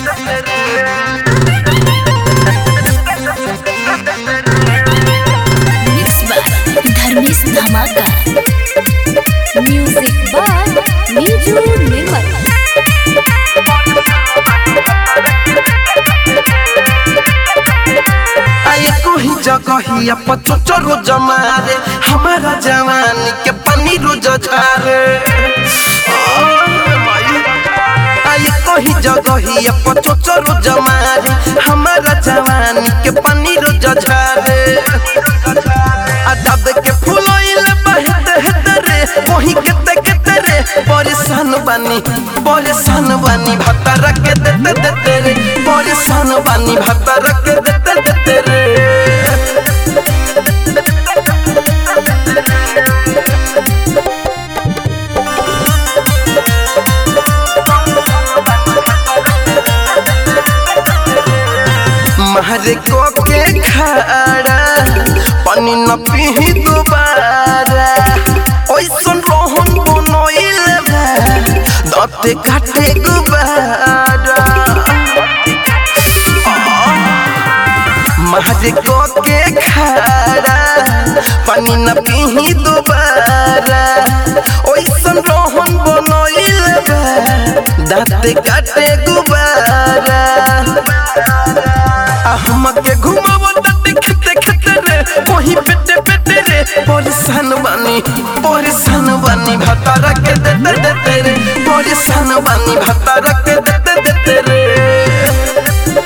mix by Dharmesh धमाका music by नीजू निर्मल आए कोही जगहिया पचोचो रोज मारे हमारा जवानी के पानी रोज झारे आए कोही जगहिया पचोचो रोज मारे हमारा जवानी के पानी रोज झारे अदब के फुलोइल बहते हेते रे वही केते केते रे परेशान बानी परेशान बानी भत्ता के देते देते रे परेशान बानी भत्ता के देते देते रे महरे को के खाड़ा पानी न पीही दोबारा ओइसन रोहन बनोइल बा दते काटे गुबारा महरे को के खाड़ा पानी न पीही दोबारा ओइसन रोहन बनोइल बा दाते काटे गुबारा हमके घुमावो तते खेते खेते रे वही पेटे पेटे रे परेशान बानी परेशान बानी भतारा के देते देते रे परेशान बानी भतारा के देते देते रे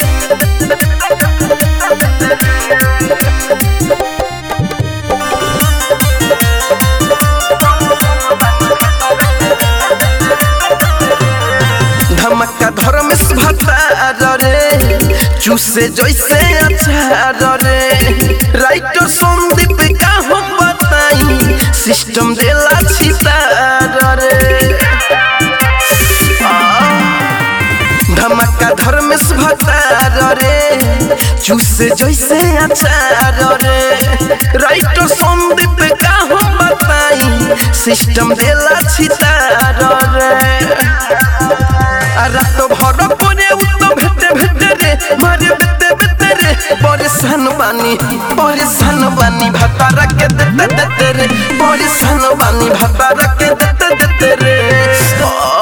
धमका धर्म भतार रे चूसे जैसे अचार रे राइटर संदीप का हम बताई सिस्टम देला छितार रे धमका धर्म भतार रे चूसे जैसे अचार रे राइटर संदीप का हम बताई सिस्टम देला छितार रे रात भर परे उत भेटे भेटे रे मारे बेते बेते रे परेशान बानी परेशान बानी भतारा के देते देते रे परेशान बानी भतारा के देते देते रे